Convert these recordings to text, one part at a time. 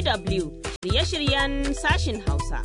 DW shirye-shiryen sashin Hausa.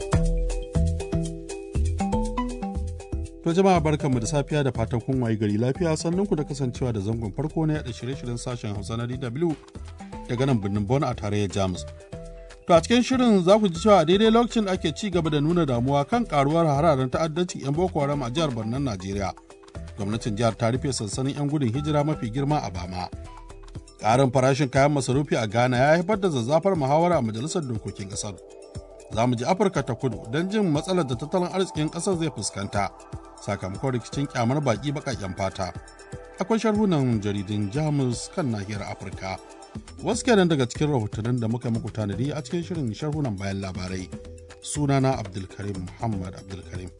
To jama'a barkanmu da safiya da fatan kun wayi gari lafiya sannan ku da kasancewa da zangon farko na yada shirye-shiryen sashen Hausa na DW daga nan birnin Bonn a tarayyar Jamus. To a cikin shirin za ku ji cewa daidai lokacin da ake ci gaba da nuna damuwa kan karuwar hararen ta'addancin 'yan Boko Haram a jihar Barnan Najeriya. Gwamnatin jihar ta rufe sansanin 'yan gudun hijira mafi girma a Bama. Ƙarin farashin kayan masarufi a Ghana ya haifar da zazzafar muhawara a majalisar dokokin ƙasar. Za mu ji Afirka ta kudu don jin matsalar da tattalin arzikin ƙasar zai fuskanta sakamakon rikicin kyamar baƙi baƙaƙen fata. Akwai sharhunan jaridun Jamus kan nahiyar Afirka. Wasu kenan daga cikin rahotannin da muka muku tanadi a cikin shirin sharhunan bayan labarai. Sunana Abdulkarim Muhammad Abdulkarim.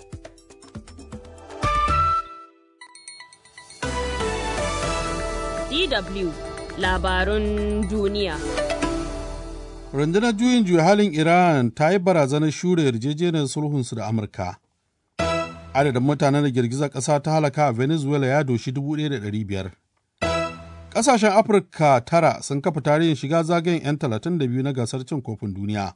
DW labarun duniya. Rundunar juyin juya halin Iran ta yi barazanar shure yarjejeniyar sulhunsu da Amurka. Adadin mutanen da girgizar ƙasa ta halaka a Venezuela ya doshi 1,500. Ƙasashen Afirka tara sun kafa tarihin shiga zagayen 'yan 32 na gasar cin kofin duniya.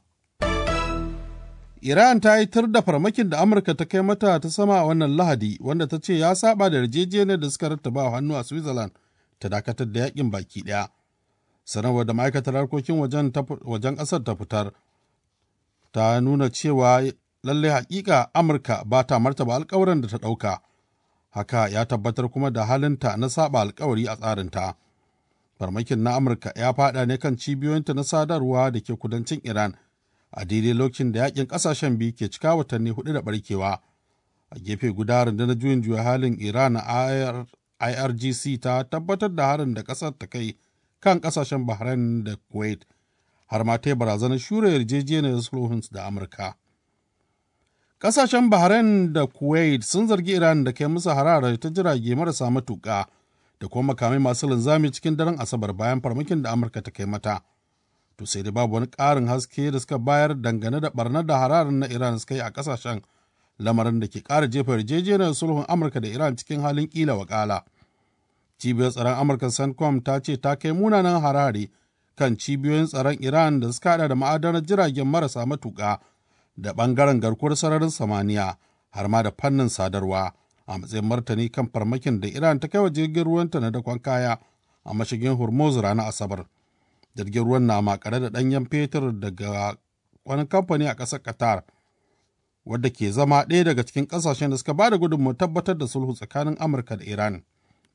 Iran ta yi tir da farmakin da Amurka ta kai mata ta sama a wannan Lahadi wanda ta ce ya saba da yarjejeniyar da suka rattaba hannu a Switzerland ta dakatar da yakin baki ɗaya. Sanarwar da ma'aikatar harkokin wajen ƙasar ta fitar ta nuna cewa lallai hakika Amurka ba ta martaba alkawarin da ta ɗauka. Haka ya tabbatar kuma da halinta na saba alkawari a tsarinta. Farmakin na Amurka ya faɗa ne kan cibiyoyinta na sadarwa da ke kudancin Iran a daidai lokacin da yakin ƙasashen biyu ke cika watanni hudu da barkewa. A gefe guda rundunar juyin juya halin Iran IRGC ta tabbatar da harin da ƙasar ta kai kan ƙasashen Bahrain da Kuwait har ma ta yi barazanar shure yarjejeniyar sulhun da Amurka. Ƙasashen Bahrain da Kuwait sun zargi Iran da kai musu harara ta jirage marasa matuƙa da kuma makamai masu linzami cikin daren Asabar bayan farmakin da Amurka ta kai mata. To sai dai babu wani ƙarin haske da suka bayar dangane da barnar da hararin na Iran suka yi a ƙasashen lamarin da ke ƙara jefa yarjejeniyar sulhun Amurka da Iran cikin halin ƙila wakala. Cibiyar tsaron Amurka CENTCOM ta ce ta kai munanan harare kan cibiyoyin tsaron Iran da suka hada da ma'adanar jiragen marasa matuƙa da ɓangaren garkuwar sararin samaniya har ma da fannin sadarwa a matsayin martani kan farmakin da Iran ta kai wa jirgin ruwanta na dakon kaya a mashigin Hormuz ranar Asabar. Jirgin ruwan na makare da ɗanyen fetur daga wani kamfani a ƙasar Qatar wadda ke zama ɗaya daga cikin ƙasashen da suka ba da gudunmawar tabbatar da sulhu tsakanin Amurka da Iran.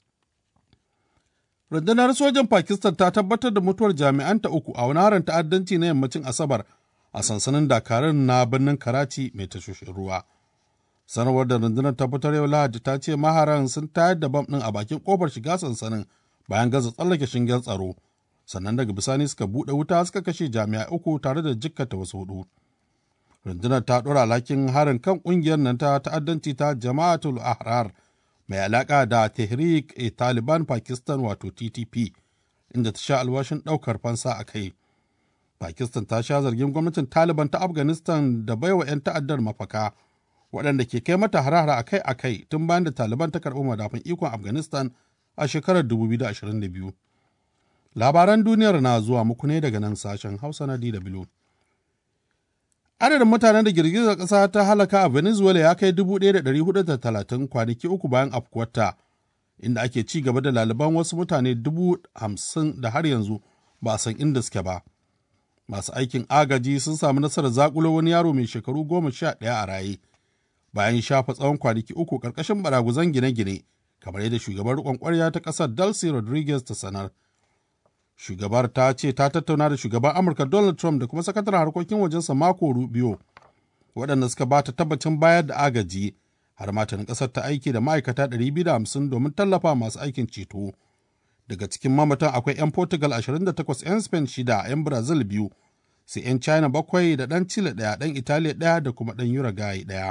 Rundunar sojan Pakistan ta tabbatar da mutuwar jami'anta uku a wani harin ta'addanci na yammacin Asabar a sansanin dakarun na birnin Karachi mai tashoshin ruwa. Sanarwar da rundunar ta fitar yau Lahadi ta ce maharan sun tayar da bam ɗin a bakin ƙofar shiga sansanin bayan gaza tsallake shingen tsaro. Sannan daga bisani suka buɗe wuta suka kashe jami'ai uku tare da jikkata wasu hudu. Rundunar ta ɗora alhakin harin kan ƙungiyar nan ta ta'addanci ta Jama'atul Ahrar mai alaƙa da Tehrik e Taliban Pakistan wato TTP, inda ta sha alwashin ɗaukar fansa a kai. Pakistan ta sha zargin gwamnatin Taliban ta Afghanistan da baiwa 'yan ta'addar mafaka, waɗanda ke kai mata harahara akai-akai tun bayan da Taliban ta karɓi madafun ikon Afghanistan a shekarar 2022. Labaran duniyar na zuwa muku ne daga nan sashen Hausa na DW. Adadin mutanen da girgizar ƙasa ta halaka a Venezuela ya kai 1,430 kwanaki uku bayan afkuwarta, inda ake ci gaba da laliban wasu mutane dubu hamsin da har yanzu ba a san inda suke ba. Masu aikin agaji sun samu nasarar zakulo wani yaro mai shekaru goma sha ɗaya a raye, bayan shafa tsawon kwanaki uku ƙarƙashin baraguzan gine-gine, kamar yadda shugaban riƙon ƙwarya ta ƙasar Delcy Rodriguez ta sanar. shugabar ta ce ta tattauna da shugaban amurka donald trump da kuma sakataren harkokin wajensa mako rubio waɗanda suka ba ta tabbacin bayar da agaji har matanin ƙasar ta aiki da ma'aikata 250 domin tallafa masu aikin ceto daga cikin mamatan akwai 'yan portugal 28 'yan spain shida 'yan brazil biyu sai 'yan china bakwai da ɗan chile ɗaya ɗan italiya ɗaya da kuma ɗan uruguay ɗaya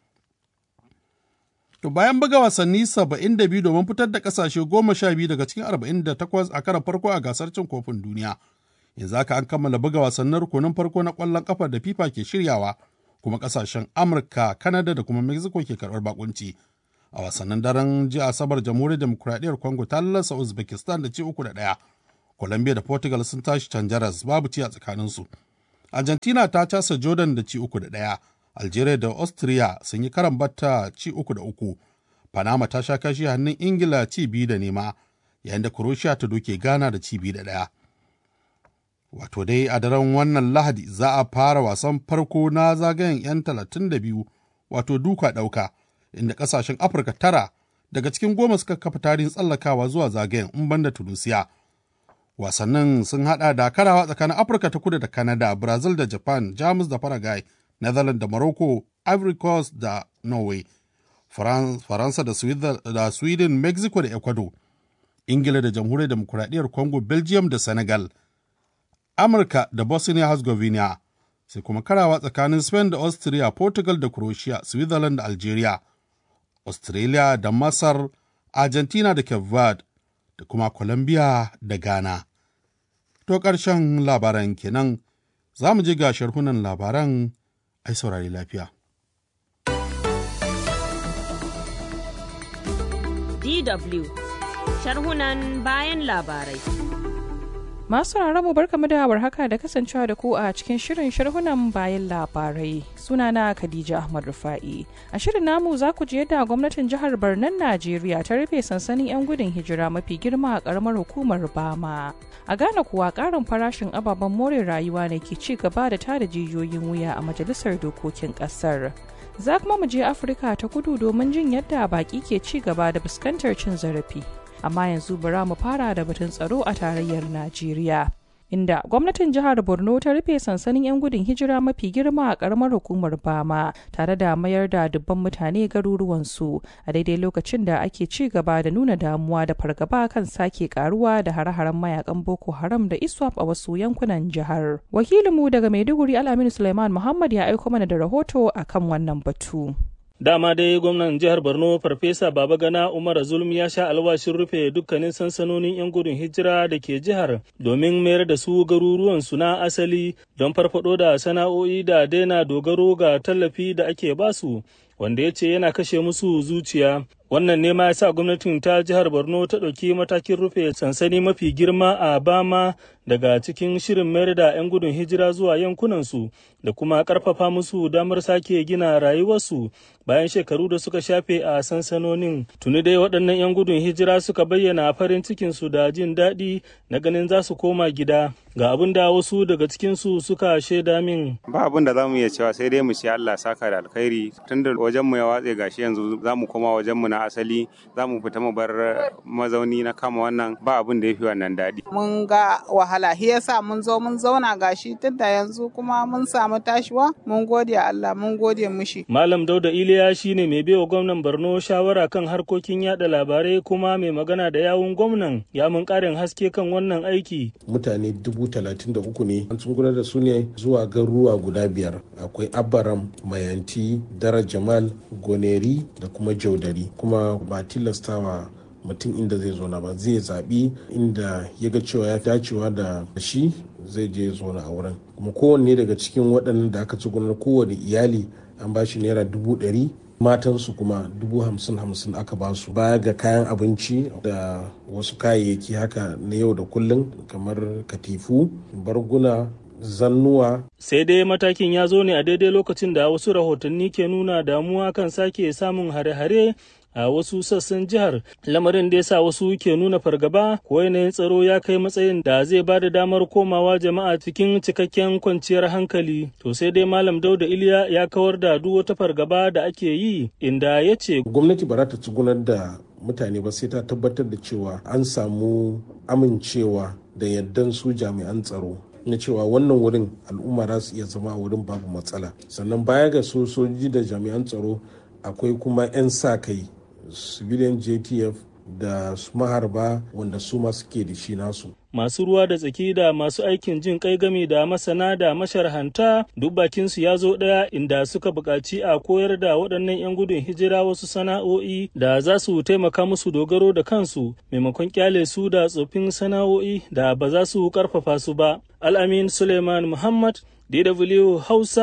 To bayan buga wasanni 72 domin fitar da kasashe 12 daga cikin 48 a karan farko a gasar cin kofin duniya. Yanzu haka an kammala buga wasannin rukunin farko na ƙwallon ƙafa da FIFA ke shiryawa, kuma kasashen Amurka, Kanada da kuma Mexico ke karɓar bakunci. A wasannin daren jiya Asabar Jamhuriyar Demokuraɗiyyar Congo ta lallasa Uzbekistan da ci uku da ɗaya, Colombia da Portugal sun tashi canjaras babu ci a tsakaninsu. Argentina ta casa Jordan da ci uku da ɗaya, Algeria da Austria sun yi karan batta ci uku da uku, Panama ta sha kashi hannun Ingila ci biyu da nema, yayin da Croatia ta doke Ghana da ci biyu da ɗaya. Wato dai a daren wannan Lahadi za a fara wasan farko na zagayen 'yan talatin da biyu, wato duka ɗauka, inda ƙasashen Afirka tara daga cikin goma suka kafa tarihin tsallakawa zuwa zagayen in banda Tunisia. Wasannin sun hada da karawa tsakanin Afirka ta kudu da Canada, Brazil da Japan, Jamus da Paraguay, Netherlands da Morocco, Ivory Coast da Norway, Faransa da Sweden, Mexico da Ecuador, Ingila da Jamhuriyar Demokuraɗiyyar Congo, Belgium da Senegal, Amurka da Bosnia Herzegovina, sai kuma karawa tsakanin Spain da Austria, Portugal da Croatia, Switzerland da Algeria, Australia da Masar, Argentina da Cape Verde, da kuma Colombia da Ghana. To ƙarshen labaran kenan za mu je ga sharhunan labaran ai saurari lafiya. DW sharhunan bayan labarai. Masu mu barkamu da haka da kasancewa da ku a cikin shirin sharhunan bayan labarai. Sunana Khadija Ahmad Rufa'i. A shirin namu za ku je yadda gwamnatin jihar Barnan Najeriya ta rufe sansanin 'yan gudun hijira mafi girma a karamar hukumar Bama. A Ghana kuwa karin farashin ababen more rayuwa ne ke ci gaba da tada jijiyoyin wuya a majalisar dokokin kasar. Za kuma mu je Afirka ta kudu domin jin yadda baki ke ci gaba da fuskantar cin zarafi. amma yanzu bara mu fara da batun tsaro a tarayyar Najeriya. Inda gwamnatin jihar Borno ta rufe sansanin 'yan gudun hijira mafi girma a karamar hukumar Bama tare da mayar da dubban mutane garuruwansu a daidai lokacin da ake ci gaba da nuna damuwa da fargaba kan sake karuwa da hare-haren mayakan Boko Haram da ISWAP a wasu yankunan jihar. Wakilinmu daga Maiduguri Al'aminu Suleiman Muhammad ya aiko mana da rahoto akan wannan batu. Dama dai gwamnan jihar Borno Farfesa Babagana Umar Zulum ya sha alwashin rufe dukkanin sansanonin 'yan gudun hijira da ke jihar domin mayar da su garuruwan su na asali don farfado da sana'o'i da daina dogaro ga tallafi da ake basu wanda ya ce yana kashe musu zuciya. Wannan ne ma ya sa gwamnatin ta jihar Borno ta ɗauki matakin rufe sansani mafi girma a Bama daga cikin shirin mayar da 'yan gudun hijira zuwa yankunansu da kuma ƙarfafa musu damar sake gina rayuwarsu bayan shekaru da suka shafe a sansanonin. Tuni dai waɗannan 'yan gudun hijira suka bayyana farin cikinsu da jin daɗi na ganin za su koma gida. Ga abin da wasu daga cikinsu suka shaida min. Ba abin da za mu iya cewa sai dai mu ce Allah saka da alkhairi tunda wajenmu ya watse gashi yanzu za mu koma wajenmu na asali za mu fita mu bar mazauni na kama wannan ba abin da ya fi wannan daɗi. Mun ga wahala shi yasa mun zo mun zauna gashi tunda yanzu kuma mun samu tashiwa mun gode Allah mun gode mushi. Malam Dauda Iliya shine mai baiwa gwamnan Borno shawara kan harkokin yada labarai kuma mai magana da yawun gwamnan ya mun karin haske kan wannan aiki. Mutane dubu talatin da uku ne an gudanar da su ne zuwa garuruwa guda biyar akwai Abaram, Mayanti, Dara Jamal, Goneri da kuma Jaudari kuma ba tilastawa mutum inda zai zo na ba zai zaɓi inda ya ga cewa ya dacewa da shi zai je zona a wurin kuma kowanne daga cikin waɗannan da aka ci gudanar kowane iyali an ba shi naira dubu ɗari matansu kuma dubu hamsin hamsin aka ba su baya ga kayan abinci da wasu kayayyaki haka na yau da kullum kamar katifu barguna zannuwa. Sai dai matakin ya zo ne a daidai lokacin da wasu rahotanni ke nuna damuwa kan sake samun hare-hare a wasu sassan jihar lamarin da ya sa wasu ke nuna fargaba ko yanayin tsaro ya kai matsayin da zai ba da damar komawa jama'a cikin cikakken kwanciyar hankali to sai dai malam dauda iliya ya kawar da duk wata fargaba da ake yi inda ya ce gwamnati ba za ta tsugunar da mutane ba sai ta tabbatar da cewa an samu amincewa da yardan su jami'an tsaro na cewa wannan wurin al'umma za su iya zama a wurin babu matsala sannan baya ga sojoji da jami'an tsaro akwai kuma 'yan sa kai civilian jtf da su maharba wanda su ma suke da shi nasu masu ruwa da tsaki da masu aikin jin kai game da masana da masharhanta duk bakinsu ya zo ɗaya inda suka buƙaci a koyar da waɗannan 'yan gudun hijira wasu sana'o'i da za su taimaka musu dogaro da kansu maimakon kyale su da tsofin sana'o'i da ba za su ƙarfafa su ba al'amin suleiman muhammad dw hausa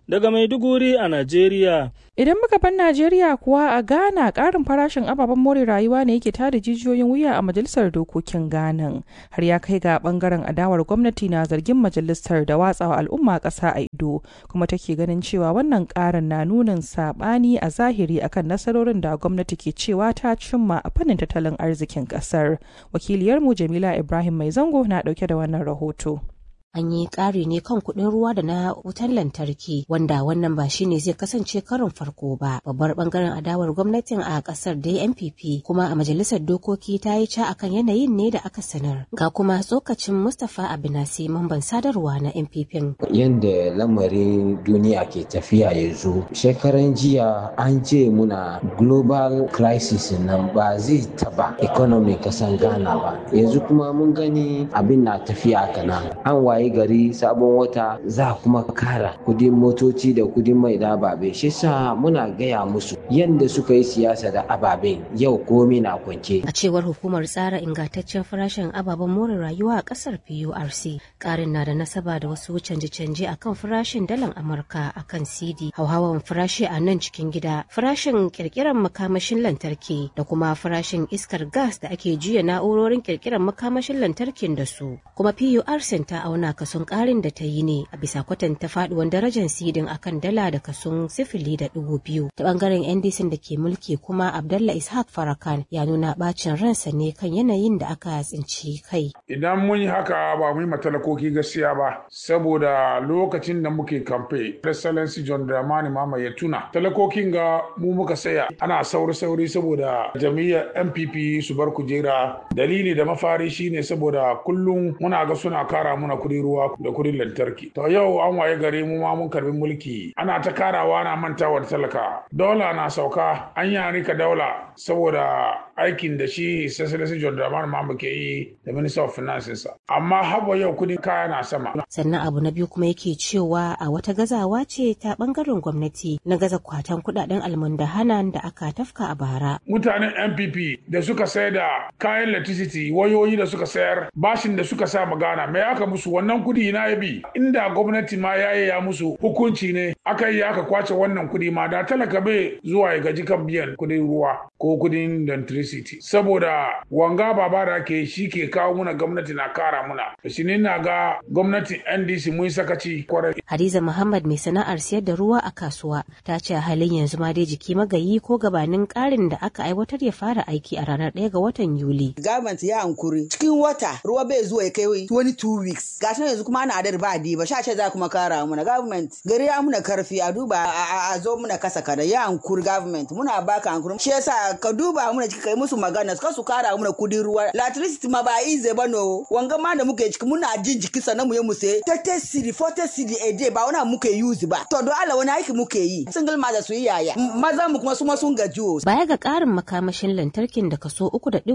Daga Maiduguri a Najeriya. Idan muka bar Najeriya kuwa a Ghana ƙarin farashin ababen more rayuwa ne yake tada jijiyoyin wuya a majalisar dokokin Ghana. Har ya kai ga bangaren adawar gwamnati na zargin majalisar da watsawa al'umma ƙasa a ido kuma take ganin cewa wannan ƙarin na nunin saɓani a zahiri akan nasarorin da gwamnati ke cewa ta cimma a fannin tattalin arzikin ƙasar. Wakiliyarmu Jamila Ibrahim Mai Zango na ɗauke da wannan rahoto. an yi ƙari ne kan kuɗin ruwa da na wutar lantarki wanda wannan ba shine zai kasance karin farko ba babbar bangaren adawar gwamnatin a ƙasar da npp kuma a majalisar dokoki ta yi ca akan yanayin ne da aka sanar ga kuma tsokacin mustapha abinasi mamban sadarwa na npp yadda lamarin duniya ke tafiya yanzu shekaran jiya an ce muna global crisis nan ba zai taba economy kasan ghana ba yanzu kuma mun gani abin na tafiya kana an waye waye gari sabon wata za kuma kara kudin motoci da kudin mai da ababe shi sa muna gaya musu yadda suka yi siyasa da ababen yau komi na kwance a cewar hukumar tsara ingantaccen farashin ababen more rayuwa a kasar PURC karin na da nasaba da wasu canje-canje akan farashin dalar Amurka akan CD hauhawan farashi a nan cikin gida farashin kirkiran makamashin lantarki da kuma farashin iskar gas da ake juya na'urorin kirkiran makamashin lantarkin da su kuma PURC ta auna kason karin da ta yi ne a bisa kwatanta faduwan darajar sidin akan dala da kason sifili da dubu biyu ta bangaren ndc da ke mulki kuma abdallah ishaq farakan ya nuna bacin ransa ne kan yanayin da aka tsinci kai idan mun yi haka ba mu yi matalakoki gaskiya ba saboda lokacin da muke kamfe excellency john dramani mama ya tuna talakokin ga mu muka saya ana sauri sauri saboda jami'ar npp su bar kujera dalili da mafari shine saboda kullum muna ga suna kara muna kudin ruwa da kudin lantarki. To yau an waye gari mu ma mun karbi mulki ana ta karawa na mantawa da talaka. Dola na sauka an yi rika daula saboda aikin da shi Cecily John Dramani Mahama ke yi da Minister of Finance Amma haba yau kudin kaya na sama. Sannan abu na biyu kuma yake cewa a wata gazawa ce ta bangaren gwamnati na gaza kwatan kudaden almundahanan da aka tafka a bara. Mutanen NPP da suka sayar da kayan electricity wayoyi da suka sayar bashin da suka sa magana mai aka musu wannan kudi na ya bi inda gwamnati ma ya ya musu hukunci ne aka yi aka kwace wannan kudi ma da talaka bai zuwa ya gaji kan biyan kudin ruwa ko kudin electricity saboda wanga baba da ke shi ke kawo muna gwamnati na kara muna shi ne na ga gwamnatin ndc mun sakaci kwarai hadiza muhammad mai sana'ar siyar da ruwa a kasuwa ta ce a halin yanzu ma dai jiki magayi ko gabanin karin da aka aiwatar ya fara aiki a ranar 1 ga watan yuli government ya hankuri cikin wata ruwa bai zuwa ya kai 22 weeks gashi yanzu kuma ana adar ba di ba sha ce za kuma kara muna government gari ya muna karfi a duba a zo muna kasa kada ya hankuri government muna baka hankuri shi yasa ka duba muna ciki kai musu magana ka su kara muna kudin ruwa electricity ma ba ize ba no wanga ma da muke ciki muna jin jiki sannan mu yi mu sai 30 cedi 40 cedi a day ba wani muke use ba to don Allah wani aiki muke yi single mother su yi yaya maza mu kuma su ma sun gaji baya ga karin makamashin lantarkin da kaso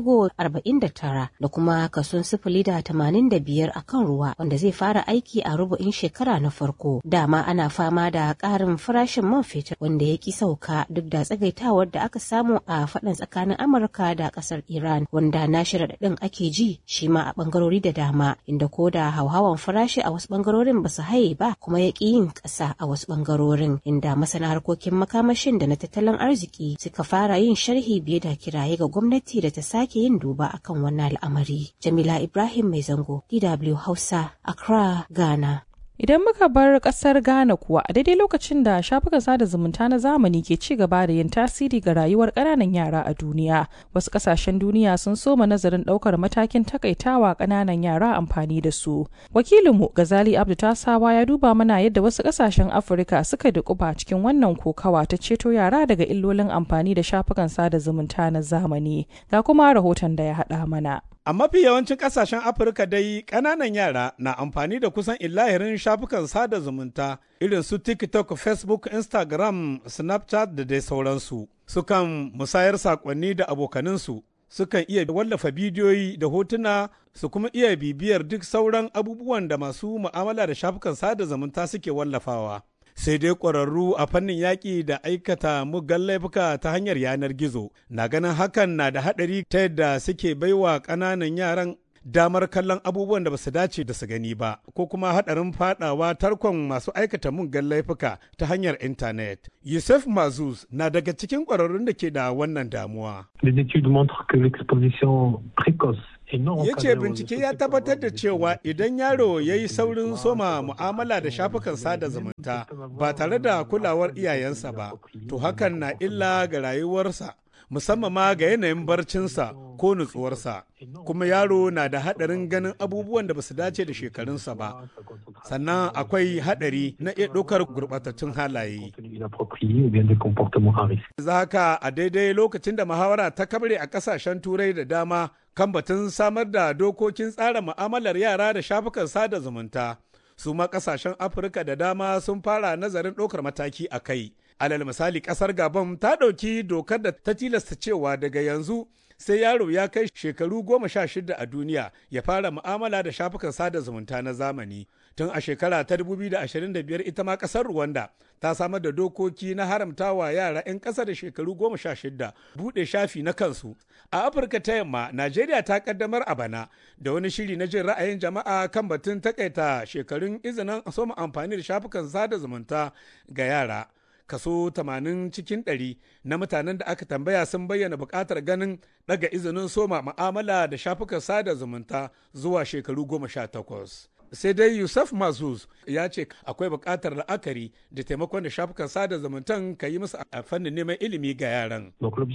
3.49 da kuma kason sifili da 85 akan ruwa wanda zai fara aiki a rubu'in shekara na farko dama ana fama da ƙarin farashin man fetur wanda ya ki sauka duk da tsagaitawar da aka samu a faɗin tsakanin amurka da ƙasar iran wanda na shiraɗaɗin ake ji shi ma a ɓangarori da dama inda ko da hauhawan farashi a wasu ɓangarorin ba su haye ba kuma ya ƙi yin ƙasa a wasu ɓangarorin inda masana harkokin makamashin da na tattalin arziki suka fara yin sharhi biye da kiraye ga gwamnati da ta sake yin duba akan wannan al'amari jamila ibrahim mai zango dw hausa accra ghana Idan muka bar kasar Ghana kuwa a daidai lokacin da shafukan sada zumunta na zamani ke ci gaba da yin tasiri ga rayuwar ƙananan yara a duniya, wasu ƙasashen duniya sun soma nazarin ɗaukar matakin takaitawa ƙananan yara amfani da su. Wakilinmu Gazali Abdu Tasawa ya duba mana yadda wasu ƙasashen Afirka suka dukuba cikin wannan kokawa ta ceto yara daga illolin amfani da shafukan sada zumunta na zamani. Ga kuma rahoton da ya haɗa mana. A mafi yawancin ƙasashen Afirka dai ƙananan yara na amfani da kusan illahirin shafukan sada zumunta irin su TikTok, Facebook, Instagram, Snapchat da dai sauransu. Sukan musayar saƙonni da abokaninsu, sukan iya wallafa bidiyoyi da hotuna su kuma iya bibiyar duk sauran abubuwan da masu mu'amala da shafukan sada zumunta suke wallafawa. sai dai ƙwararru a fannin yaƙi da aikata muggan laifuka ta hanyar yanar gizo na ganin hakan na da haɗari ta yadda suke baiwa ƙananan yaran damar kallon abubuwan da ba su dace da su gani ba ko kuma haɗarin fadawa tarkon masu aikata muggan laifuka ta hanyar intanet. Yusuf Mazuz na daga cikin ƙwararrun da ke da wannan damuwa. Les études montrent que l'exposition précoce ya ce bincike ya tabbatar da cewa idan yaro ya yi saurin soma mu'amala da shafukan sada zumunta ba tare da kulawar iyayensa ba to hakan na illa ga rayuwarsa musamman ma ga yanayin barcinsa ko nutsuwarsa kuma yaro na da haɗarin ganin abubuwan da ba su dace da shekarunsa ba sannan akwai haɗari na iya ɗaukar gurɓatattun halaye za haka a daidai lokacin da muhawara ta kabre a ƙasashen turai da dama kan batun samar da dokokin tsara mu'amalar yara da shafukan sada zumunta su ma ƙasashen afirka da dama sun fara nazarin ɗaukar mataki a kai alal misali kasar gabon ta ɗauki dokar da ta tilasta cewa daga yanzu sai yaro ya kai shekaru goma sha shida a duniya ya fara mu'amala da shafukan sada zumunta na zamani tun a shekara ta 2025 ita ma kasar rwanda ta samar da dokoki na haramtawa yara 'yan ƙasa da shekaru goma sha shida buɗe shafi na kansu a afirka ta yamma najeriya ta kaddamar a bana da wani shiri na jin ra'ayin jama'a kan batun takaita shekarun izinin soma amfani da shafukan sada zumunta ga yara kaso 80 cikin 100 na mutanen da aka tambaya sun bayyana buƙatar ganin daga izinin soma ma'amala da shafukan sada zumunta zuwa shekaru 18. sai dai yusuf mazuz ya ce akwai buƙatar la'akari da taimakon da shafukan sada zumuntan ka yi musu a fannin neman ilimi ga yaran.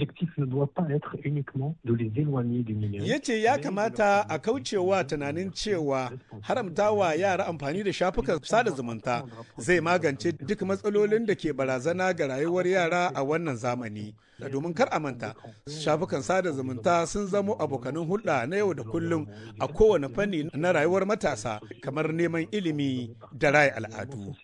ya ce ya kamata a kaucewa tunanin cewa haramtawa yara amfani da shafukan sada zumunta zai magance duk matsalolin da ke barazana ga rayuwar yara a wannan zamani. domin kar a manta shafukan sada zumunta sun zamo abokanin hulɗa na yau da kullum a kowane fanni na rayuwar matasa kamar neman ilimi da raya al'adu.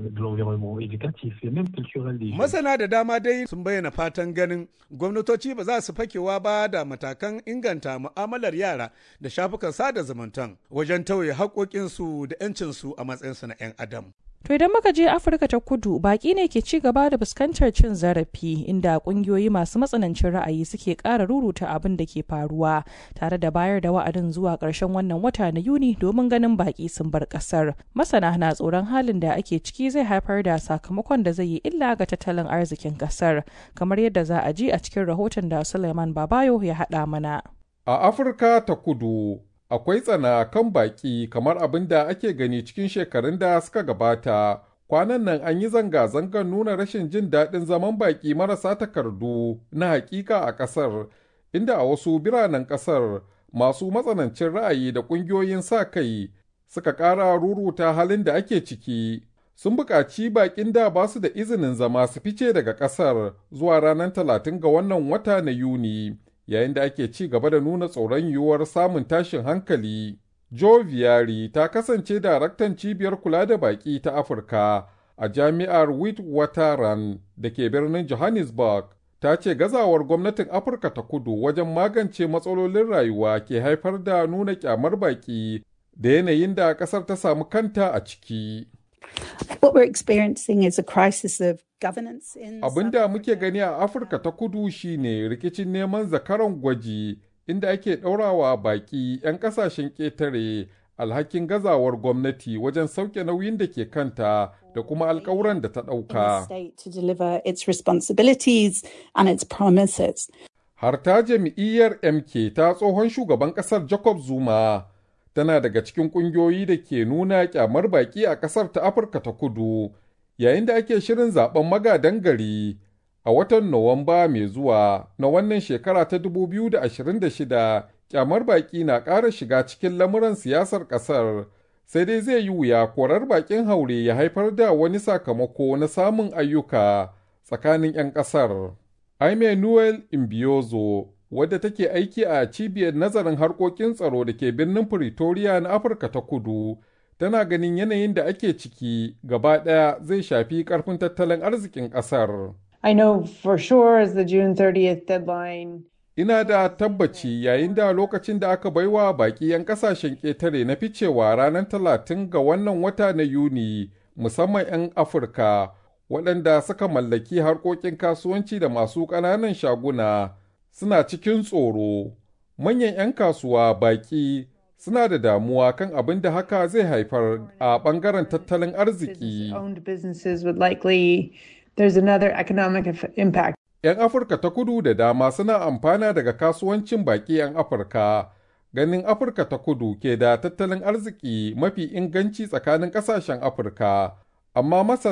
Masana da dama dai sun bayyana fatan ganin gwamnatoci ba za su fakewa ba da matakan inganta mu'amalar yara da shafukan sada zumuntan wajen tauye haƙoƙinsu da 'yancinsu a matsayinsu na 'yan adam. To idan muka je Afirka ta kudu baki ne ke ci gaba da fuskantar cin zarafi inda kungiyoyi masu matsanancin ra'ayi suke ƙara ruruta abin da ke faruwa tare da bayar da wa'adin zuwa ƙarshen wannan wata na Yuni domin ganin baki sun bar ƙasar. Masana na tsoron halin da ake ciki zai haifar da sakamakon da zai yi illa ga tattalin arzikin ƙasar kamar yadda za a ji a cikin rahoton da Suleiman Babayo ya haɗa mana. A Afirka ta kudu akwai tsana kan baƙi kamar abin da ake gani cikin shekarun da suka gabata. Kwanan nan an yi zanga-zangar nuna rashin jin daɗin zaman baƙi marasa takardu na hakika a ƙasar, inda a wasu biranen ƙasar masu matsanancin ra'ayi da ƙungiyoyin sa kai suka ƙara ruruta halin da ake ciki. Sun buƙaci baƙin da ba su da izinin zama su fice daga ƙasar zuwa ranar talatin ga wannan wata na Yuni. yayin da ake ci gaba da nuna tsoron yiwuwar samun tashin hankali. Joe Viari ta kasance daraktan cibiyar kula da baƙi ta Afirka a jami'ar Witwatersrand da ke birnin Johannesburg. Ta ce gazawar gwamnatin Afirka ta kudu wajen magance matsalolin rayuwa ke haifar da nuna kyamar baƙi da yanayin da ƙasar ta samu kanta a ciki. What we're experiencing is a crisis of governance in Abin da muke gani a Afirka ta kudu shine rikicin neman zakaran gwaji inda ake ɗaurawa baƙi 'yan ƙasashen ƙetare alhakin gazawar gwamnati wajen sauke nauyin da ke kanta da kuma alkawuran da ta ɗauka. to deliver its responsibilities and its promises. Har ta jam'iyyar MK ta tsohon shugaban ƙasar Jacob Zuma tana daga cikin ƙungiyoyi da ke nuna kyamar baƙi a ƙasar ta Afirka ta kudu yayin da ake shirin zaben magadan gari a watan Nuwamba mai zuwa na wannan shekara ta 2026 kyamar baƙi na ƙara shiga cikin lamuran siyasar ƙasar sai dai zai yi wuya korar baƙin haure ya haifar da wani sakamako na samun ayyuka tsakanin 'yan ƙasar. Aime Noel Imbiozo wadda take aiki a cibiyar nazarin harkokin tsaro da ke birnin Pretoria na Afirka ta kudu, tana ganin yanayin da ake ciki gaba ɗaya zai shafi ƙarfin tattalin arzikin ƙasar. I know for sure as the June 30th deadline. Ina da tabbaci yayin da lokacin da aka baiwa baƙi 'yan ƙasashen ƙetare na ficewa ranar talatin ga wannan wata na Yuni, musamman 'yan Afirka, waɗanda suka mallaki harkokin kasuwanci da masu ƙananan shaguna. suna cikin tsoro, manyan 'yan kasuwa baƙi suna da damuwa kan abin da haka zai haifar a ɓangaren tattalin arziki. Owned businesses would likely, there's another economic impact. 'Yan Afirka ta kudu da dama suna amfana daga kasuwancin baƙi 'yan Afirka. Ganin Afirka ta kudu ke da tattalin arziki mafi inganci tsakanin ƙasashen Afirka, amma masana